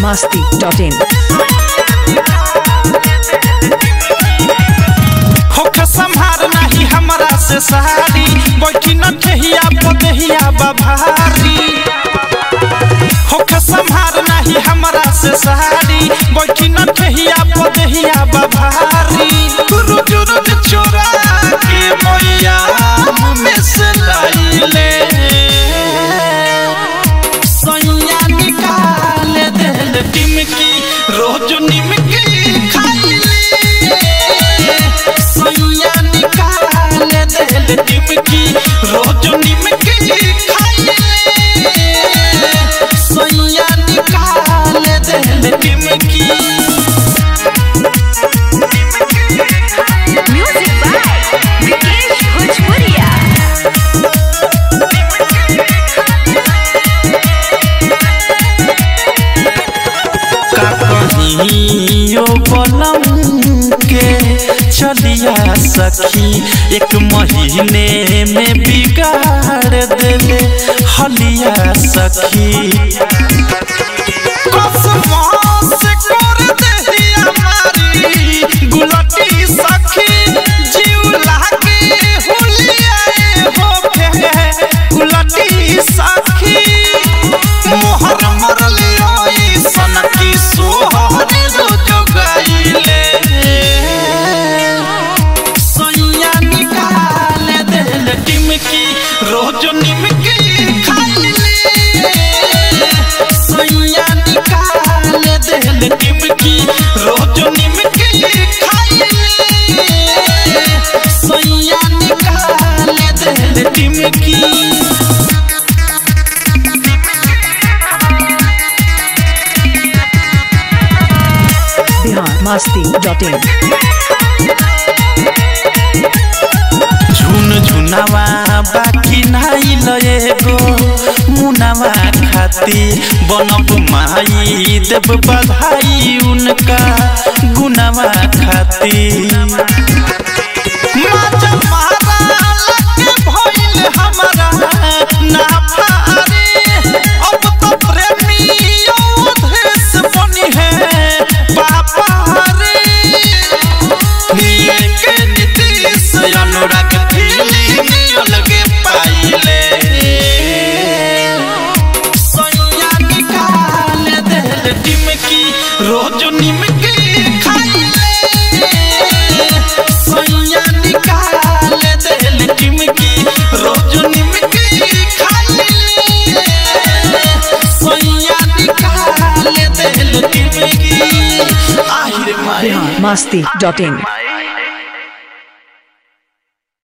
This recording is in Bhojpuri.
masti.in. होख संहार नाही हमरा से सहारी बैठी न ठेहिया पदहिया बभारी होख संहार नाही हमरा से सहारी बैठी न ठेहिया पदहिया बभारी रोज रोज चोरा के मैया में से लाइले सैया निकाल देल टिमकी रोज निमकी खाइले सैया निकाल देल टिमकी रोज निमकी खाइले सैया निकाल देल टिमकी Music by Vikesh Bhojpuria. का कहियो बलम के चलिया सखी एक महीने में बिगाड़ देले हलिया सखी कसमों से कर देहिया मारी गुलटी सखी जीव लागे हुलियाए होके गुलटी सखी मोहर मरले ओई सनकी सोहर रोज गाइले सैया निकाल देल टिमकी रोज निमकी खाइले सैया निकाल देल टिमकी रोज निमकी खाइले सैया निकाल देल टिमकी Bihar masti.in. झुन झुनावा बाकी नाई लएगो मुनावा खाती बनब माई देव बधाई उनका गुनावा खाती माजा मारा लगे भइल हमरा नाफा रे अब तो प्रेमी योधेश बनी है पापा रे निये के नीतीश अनुराग फीलिंग अलगे पाइले सैया निकाल देल टिमकी रोज निमकी खाइले सैया निकाल देल टिमकी रोज निमकी खाइले सैया निकाल देल टिमकी आहिर माई Bihar masti.in.